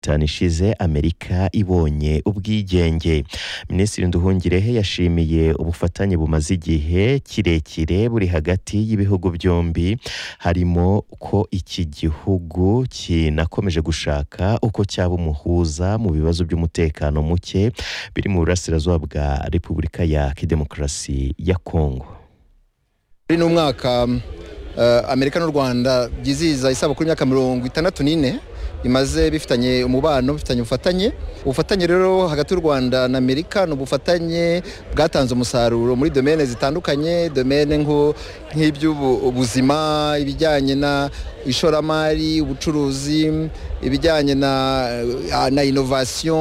itanu ishize amerika ibonye ubwigenge minisitiri nduhungirehe yashimiye ubufatanye bumaze igihe kirekire buri hagati y'ibihugu byombi harimo ko iki gihugu kinakomeje gushaka uko cyaba umuhuza mu bibazo by'umutekano muke biri mu burasirazuba bwa repubulika ya demokarasi ya kongo muri ni umwaka eh, amerika n'u rwanda byizihiza isabukuru y'imyaka mirongo itandatu n'ine bimaze bifitanye umubano bifitanye ubufatanye ubufatanye rero hagati y'u rwanda na amerika ni ubufatanye bwatanze umusaruro muri domene zitandukanye domene nk'iby'ubuzima ibijyanye na ishoramari ubucuruzi ibijyanye na na inovasiyo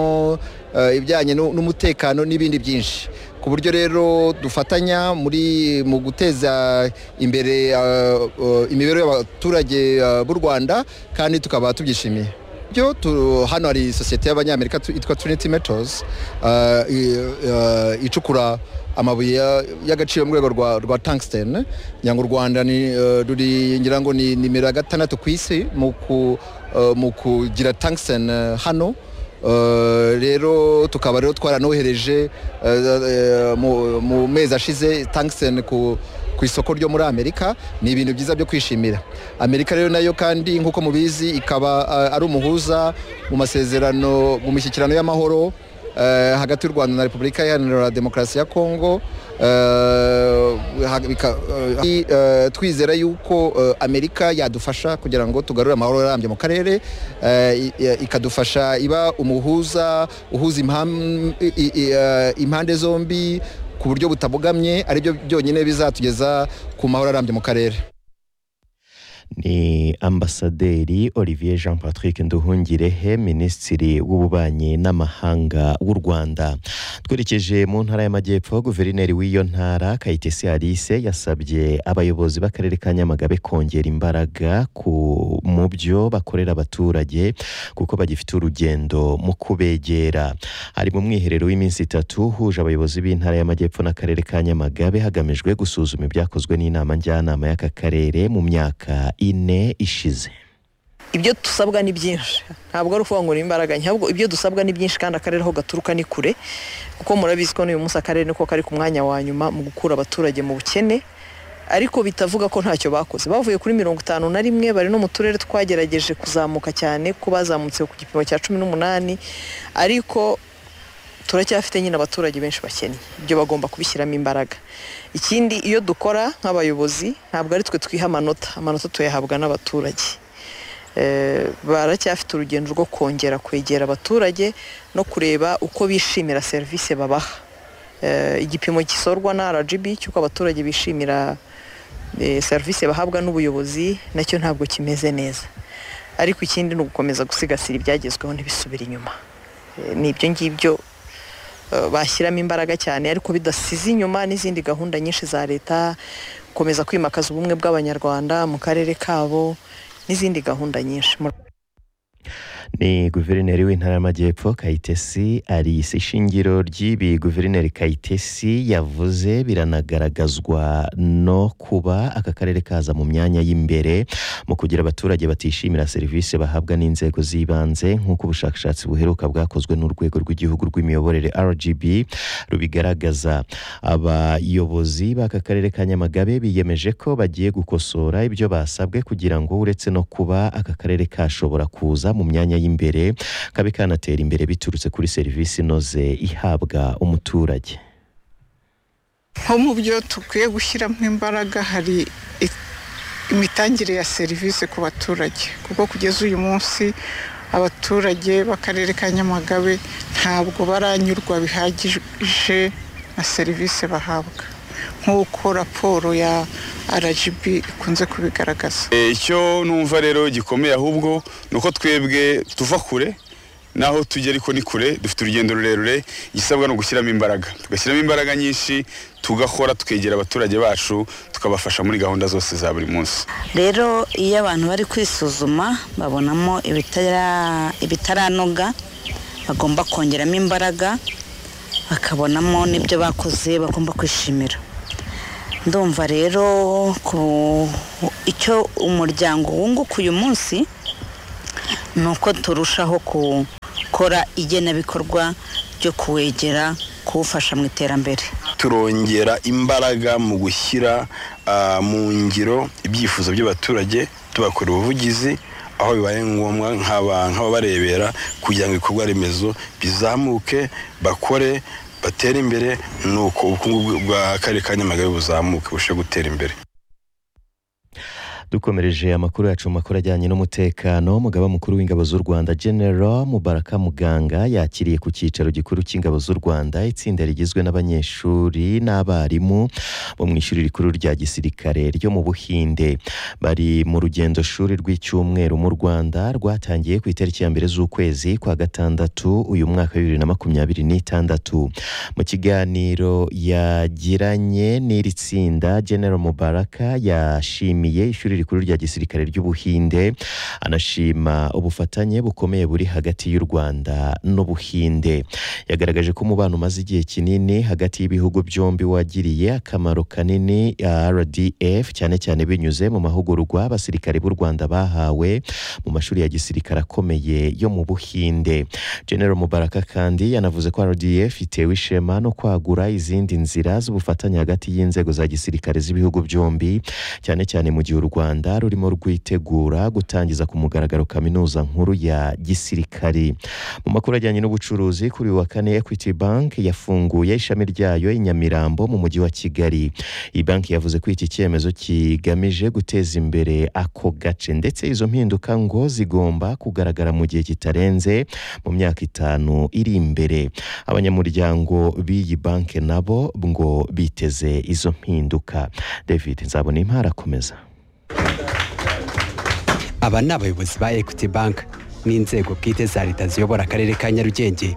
eh, ibijyanye nu- n'umutekano n'ibindi byinshi ku buryo rero dufatanya muri mu guteza imbere uh, uh, imibereho y'abaturage uh, b'u rwanda kandi tukaba tubyishimiye byo tu- hano hari sosiyete y'abanyamerika tu- yitwa trinity metals uh, i- uh, icukura amabuye ya- y'agaciro mu rwego rwa, rwa tungsten ngira ngo u rwanda ni, uh, ruri ngira ngo ni nimero ya gatandatu ku isi mu ku- uh, mu kugira tungsten uh, hano Uh, rero tukaba rero twaranohereje uh, uh, mu- mu mezi ashize tungsten ku ku isoko ryo muri amerika ni ibintu byiza byo kwishimira amerika rero nayo kandi nk'uko mubizi ikaba uh, ari umuhuza mu masezerano mu mishyikirano y'amahoro eh, hagati y'u rwanda na repubulika iharanira demokarasi ya kongo eh, ha- bika- eh, eh, twizera yuko eh, amerika yadufasha kugira ngo tugarure amahoro arambye mu karere eh, i- i- ikadufasha iba umuhuza uhuza impam- i- i- i- eh, impande zombi ku buryo butabogamye aribyo byonyine bizatugeza ku mahoro arambye mu karere ni ambasaderi olivier jean patrick nduhungirehe minisitiri w'ububanyi n'amahanga w'u rwanda twerekeje mu ntara y'amajyepfo guverineri w'iyo ntara kayitesi alice yasabye abayobozi b'akarere ka nyamagabe kongera imbaraga ku- mu byo bakorera abaturage kuko bagifite urugendo mu kubegera hari mu mwiherero w'iminsi itatu uhuje abayobozi b'intara y'amajyepfo n'akarere ka nyamagabe hagamijwe gusuzuma ibyakozwe n'inama njyanama y'aka karere mu myaka ine ishize ibyo dusabwa ni byinshi ntabwo ari ukuvuga ngo ni imbaraga nke ahubwo ibyo dusabwa ni byinshi kandi akarere aho gaturuka ni kure kuko murabizi ko n'uyu munsi akarere niko kari ku mwanya wa nyuma mu gukura abaturage mu bukene ariko bitavuga ko ntacyo bakoze bavuye kuri mirongo itanu na rimwe bari no mu turere twagerageje kuzamuka cyane ko bazamutse ku gipimo cya cumi n'umunani ariko turacyafite nyine abaturage benshi bakennye ibyo bagomba kubishyiramo imbaraga ikindi iyo dukora nk'abayobozi ntabwo ari twe twiha amanota amanota tuyahabwa n'abaturage Eh, baracyafite urugendo rwo kongera kwegera abaturage no kureba uko bishimira serivisi babaha Eh, igipimo gisorwa na RGB cy'uko abaturage bishimira eh, serivisi bahabwa n'ubuyobozi nacyo ntabwo kimeze neza ariko ikindi ni ugukomeza gusigasira ibyagezweho ntibisubire inyuma Eh, ni ibyo ngibyo eh, bashyiramo imbaraga cyane ariko bidasize inyuma n'izindi gahunda nyinshi za leta gukomeza kwimakaza ubumwe bw'abanyarwanda mu karere kabo n'izindi gahunda nyinshi Mu- ni guverineri w'intara y'amajyepfo kayitesi alice ishingiro ry'ibi guverineri kayitesi yavuze biranagaragazwa no kuba aka karere kaza mu myanya y'imbere mu kugira abaturage batishimira serivisi bahabwa n'inzego z'ibanze nk'uko ubushakashatsi buheruka bwakozwe n'urwego rw'igihugu rw'imiyoborere rgb rubigaragaza abayobozi b'aka karere ka nyamagabe biyemeje ko bagiye gukosora ibyo basabwe kugira ngo uretse no kuba aka karere kashobora kuza mu myanya y'imbere kabe kanatera imbere biturutse kuri serivisi inoze ihabwa umuturage nko mu byo dukwiye gushyiramo imbaraga hari i- imitangire ya serivisi ku baturage kuko kugeza uyu munsi abaturage b'akarere ka nyamagabe ntabwo baranyurwa bihagije na serivisi bahabwa nk'uko raporo ya rgb ikunze kubigaragaza Eh, icyo numva rero gikomeye ahubwo ni uko twebwe tuva kure naho tujya ariko ni kure dufite urugendo rurerure igisabwa ni ugushyiramo imbaraga tugashyiramo imbaraga nyinshi tugakora tukegera abaturage bacu tukabafasha muri gahunda zose za buri munsi rero iyo abantu bari kwisuzuma babonamo ibitara- ibitaranoga bagomba kongeramo imbaraga bakabonamo n'ibyo bakoze bagomba kwishimira ndumva rero ku icyo umuryango wunguka uyu munsi ni uko turushaho gukora igenabikorwa ryo kuwegera kuwufasha mu iterambere turongera imbaraga mu gushyira ah, mu ngiro ibyifuzo by'abaturage tubakora ubuvugizi aho bibaye ngombwa nk'aba- nk'ababarebera kugira ngo ibikorwa remezo bizamuke bakore batere imbere nuko ubukungu bw- bw'akarere ka nyamagabe buzamuke burusheho gutera imbere dukomereje amakuru yacu mu makuru ajyanye n'umutekano umugaba mukuru w'ingabo z'u rwanda general mubaraka muganga yakiriye ku cyicaro gikuru cy'ingabo z'u rwanda itsinda rigizwe n'abanyeshuri n'abarimu bo mu ishuri rikuru rya gisirikare ryo mu buhinde bari mu rugendo shuri rw'icyumweru mu rwanda rwatangiye ku itariki ya mbere z'ukwezi kwa gatandatu uyu mwaka wa bibiri na makumyabiri n'itandatu mu kiganiro yagiranye n'iri tsinda general mubaraka yashimiye ishuri rikuru rya gisirikare ry'ubuhinde anashima ubufatanye bukomeye buri hagati y'u rwanda n'ubuhinde yagaragaje ko umubano umaze igihe kinini hagati y'ibihugu byombi wagiriye akamaro kanini ah, rdf cyane cyane binyuze mu mahugurwa abasirikare b'u rwanda bahawe mu mashuri ya gisirikare akomeye yo mu buhinde general mubaraka kandi yanavuze ko rdf itewe ishema no kwagura izindi nzira z'ubufatanye hagati y'inzego za gisirikare z'ibihugu byombi cyane cyane mu gihe u rwanda rurimo rwitegura gutangiza ku mugaragaro kaminuza nkuru ya gisirikari mu makuru ajyanye n'ubucuruzi kuri uyu wa kane equity bank yafunguye ishami ryayo i nyamirambo mu mujyi wa kigali iyi banki yavuze ko iki cyemezo kigamije guteza imbere ako gace ndetse izo mpinduka ngo zigomba kugaragara mu gihe kitarenze mu myaka itanu iri imbere abanyamuryango b'iyi banki nabo ngo biteze izo mpinduka david nzabona impara akomeza aba ni abayobozi ba equity bank n'inzego bwite za leta ziyobora akarere ka nyarugenge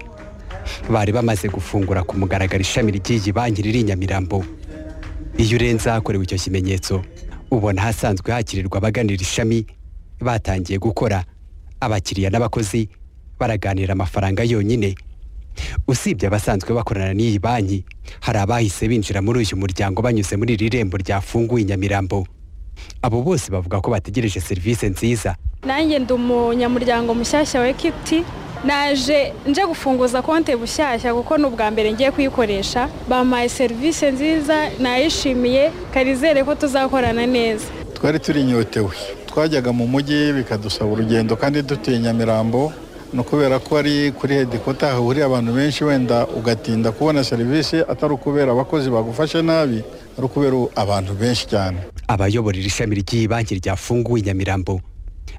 bari bamaze gufungura ku mugaragaro ishami ry'iyi banki riri i nyamirambo iyo urenze ahakorewe icyo kimenyetso ubona ahasanzwe hakirirwa abaganira ishami batangiye gukora abakiriya n'abakozi baraganira amafaranga yonyine usibye abasanzwe bakorana n'iyi banki hari abahise binjira muri uyu muryango banyuze muri iri rembo ryafunguye i nyamirambo abo bose bavuga ko bategereje serivisi nziza nanjye ndi umunyamuryango mushyashya wa ekwiti naje nje gufunguza konti bushyashya kuko ni ubwa mbere ngiye kuyikoresha bampaye serivisi nziza nayishimiye karizere ko tuzakorana neza twari turinyotewe twajyaga mu mujyi bikadusaba urugendo kandi dutuye nyamirambo ni ukubera ko ari kuri hedikota hahuriye abantu benshi wenda ugatinda kubona serivisi atari ukubera abakozi bagufashe nabi ari ukubera abantu benshi cyane abayobora iri shami ry'iyi banki ryafunguwe i nyamirambo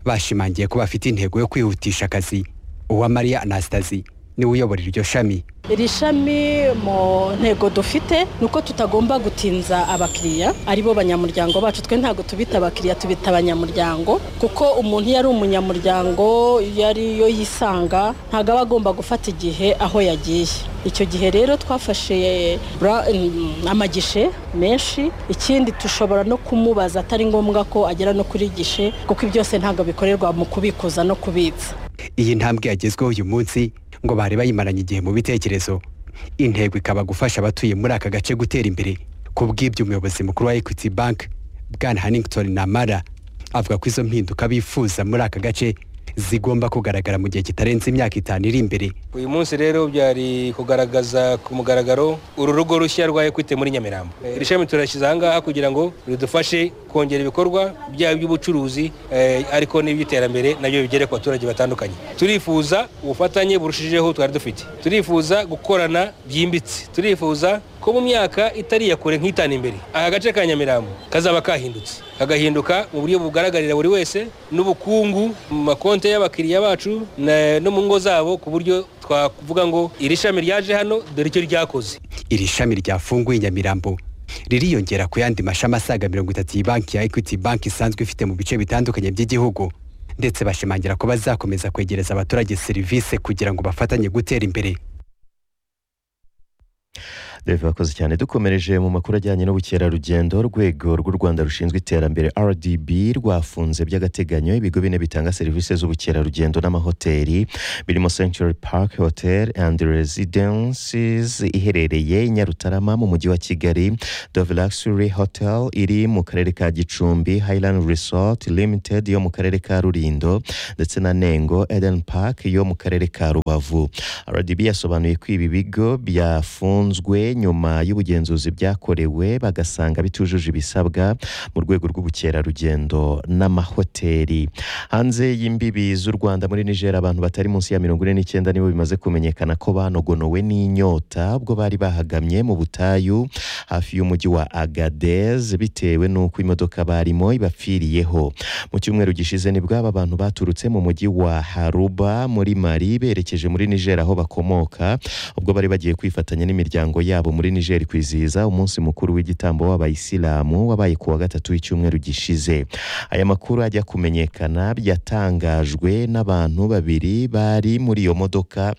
bashimangiye ko bafite intego yo kwihutisha akazi uwamariya anastasi niwe uyobora iryo shami iri shami mu ntego dufite ni uko tutagomba gutinza abakiriya aribo banyamuryango bacu twe ntabwo tubita abakiriya tubita abanyamuryango kuko umuntu iyo ari umunyamuryango iyo ari yo yisanga ntabwo aba agomba gufata igihe aho yagiye icyo gihe rero twafashe bra- mm, amagishe menshi ikindi dushobora no kumubaza atari ngombwa ko agera no kuri gishe kuko byose ntabwo bikorerwa mu kubikuza no kubitsa iyi ntambwe yagezweho uyu munsi ngo bari bayimaranye igihe mu bitekerezo intego ikaba gufasha abatuye muri aka gace gutera imbere ku bw'ibyo umuyobozi mukuru wa equity bank bwana hannington namara avuga ko izo mpinduka bifuza muri aka gace zigomba kugaragara mu gihe kitarenze imyaka itanu iri imbere uyu munsi rero byari kugaragaza ku mugaragaro uru rugo rushya rwa ekwite muri nyamirambo iri shami turashyize ahangaha kugira ngo ridufashe kongera ibikorwa byaba iby'ubucuruzi eh, ariko n'iby'iterambere nabyo bigere ku baturage batandukanye turifuza ubufatanye burushijeho twari dufite turifuza gukorana byimbitse turifuza ko mu myaka itari iya kure nk'itanu imbere aka gace ka nyamirambo kazaba kahindutse kagahinduka mu buryo bugaragarira buri wese n'ubukungu mu makonti y'abakiriya bacu na- no mu ngo zabo ku buryo twavuga ngo iri shami ryaje hano dore icyo ryakoze iri shami ryafunguye i nyamirambo ririyongera ku yandi mashami asaga mirongo itatu iyi banki ya equity bank isanzwe ifite mu bice bitandukanye by'igihugu ndetse bashimangira ko bazakomeza kwegereza abaturage serivisi kugira ngo bafatanye gutera imbere dave wakoze cyane dukomereje mu makuru ajyanye n'ubukerarugendo urwego rw'u rwanda rushinzwe iterambere rdb rwafunze by'agateganyo ibigo bine bitanga serivisi z'ubukerarugendo n'amahoteli birimo century park hotel and residences iherereye i nyarutarama mu mujyi wa kigali dove luxury hotel iri mu karere ka gicumbi highland resort limited yo mu karere ka rurindo ndetse na nengo eden park yo mu karere ka rubavu rdb yasobanuye ko ibi bigo byafunzwe nyuma y'ubugenzuzi byakorewe bagasanga bitujuje ibisabwa mu rwego rw'ubukerarugendo n'amahoteli hanze y'imbibi z'u rwanda muri niger abantu batari munsi ya mirongo ine n'icyenda nibo bimaze kumenyekana ko banogonowe n'inyota ubwo bari bahagamye mu butayu hafi y'umujyi wa agadez bitewe n'uko imodoka barimo ibapfiriyeho mu cyumweru gishize nibwo aba bantu baturutse mu mujyi wa haruba muri mari berekeje muri niger aho bakomoka ubwo bari bagiye kwifatanya n'imiryango yabo muri niger kwizihiza umunsi mukuru w'igitambo w'abayisilamu wabaye ku wa gatatu w'icyumweru gishize aya makuru ajya kumenyekana byatangajwe n'abantu babiri bari muri iyo modoka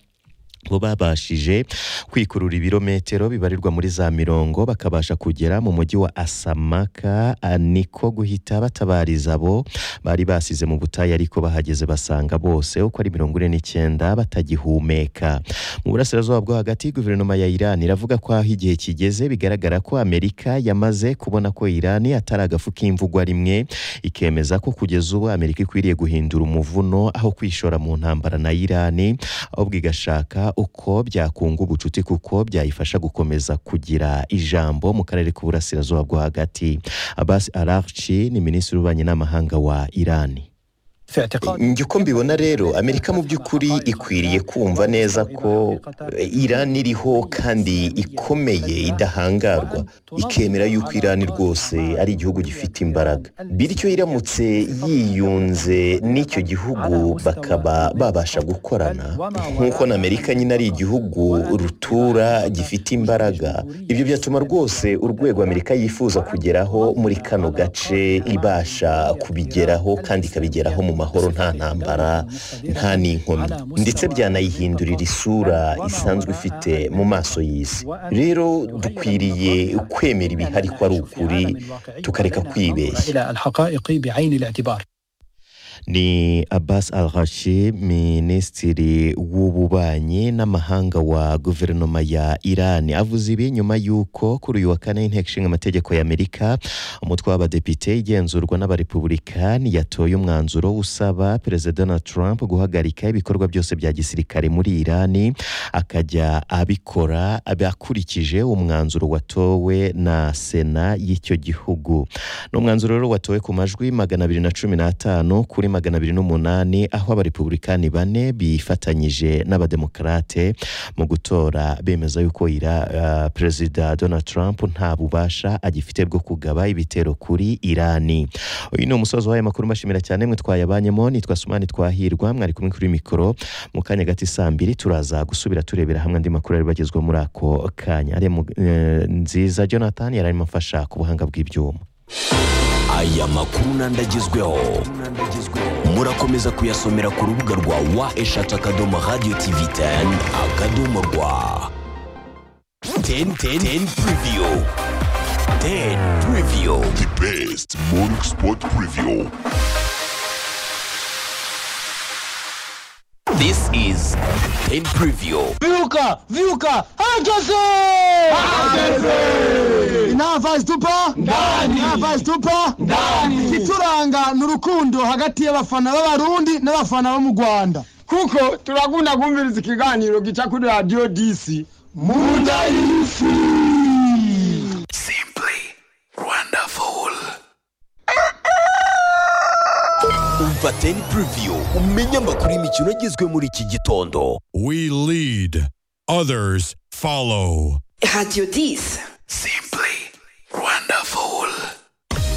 bo babashije kwikurura ibirometero bibarirwa muri za mirongo bakabasha kugera mu mujyi wa asamaka ah, niko guhita batabariza abo bari basize mu butayu ariko bahageze basanga bose uko ari mirongo ine n'icyenda batagihumeka mu burasirazuba bwo hagati guverinoma ya iran iravuga ko aho igihe kigeze bigaragara ko amerika yamaze kubona ko iran atari agafu k'imvugwa rimwe ikemeza ko kugeza ubu amerika ikwiriye guhindura umuvuno aho kwishora mu ntambara na iran ahubwo igashaka uko byakunga ubucuti kuko byayifasha gukomeza kugira ijambo mu karere k'uburasirazuba bwo hagati abasi arachi ni minisitiri w'ububanyi n'amahanga wa irani uko mbibona rero amerika mu by'ukuri ikwiriye kumva neza ko irani iriho kandi ikomeye idahangarwa ikemera yuko irani rwose ari igihugu gifite imbaraga bityo iramutse yiyunze n'icyo gihugu bakaba babasha gukorana nk'uko na amerika nyine ari igihugu rutura gifite imbaraga ibyo byatuma rwose urwego amerika yifuza kugeraho muri kano gace ibasha kubigeraho kandi ikabigeraho mu mahanga amahoro nta ntambara nta n'inkomyi ndetse byanayihindurira isura isanzwe ifite mu maso y'isi rero dukwiriye kwemera ibihari ko ari ukuri tukareka kwibeshya ni abbas al rashi minisitiri w'ububanyi n'amahanga wa guverinoma ya irani avuze ibi nyuma y'uko kuri uyu wa kane inteko ishinga amategeko y'amerika umutwe w'abadepite igenzurwa n'abarepubulikaani yatoye umwanzuro usaba perezida donald trump guhagarika ibikorwa byose bya gisirikare muri irani akajya abikora akurikije umwanzuro watowe na sena y'icyo gihugu ni umwanzuro rero watowe ku majwi magana abiri na cumi n'atanu kuri magana abiri n'umunani aho abarepublikani bane bifatanyije n'abademokarate mu gutora bemeza yuko ira uh, perezida donald trump nta bubasha agifite bwo kugaba ibitero kuri irani uyu ni umusozi w'aya makuru mbashimira cyane mwe twayabanyemo nitwa sumani twahirwa mwari kumwe kuri mikoro mu kanya gati saa mbiri turaza gusubira turebera hamwe andi makuru yari bagezweho muri ako kanya nziza jonathan yari arimo afasha ku buhanga bw'ibyuma aya makuru n'andagezweho murakomeza kuyasomera ku rubuga rwa wa eshatu akadomo radiyo tivi teni akadomo rwa teni teni teni puriviyo teni puriviyo di besiti moringi sipoti puriviyo This is 10 Preview. Viuka! Viuka! Hageze! Hageze! Inava zitupa? Ndani! Inava zitupa? Ndani! Ikituranga ni urukundo hagati y'abafana b'abarundi n'abafana bo mu Rwanda. Kuko turakunda kumviriza ikiganiro gica kuri Radio DC. Munda y'isi! Simply wonderful. Umva 10 Preview umenye amakuru y'imikino agezwe muri iki gitondo. We lead, others follow. Radio 10.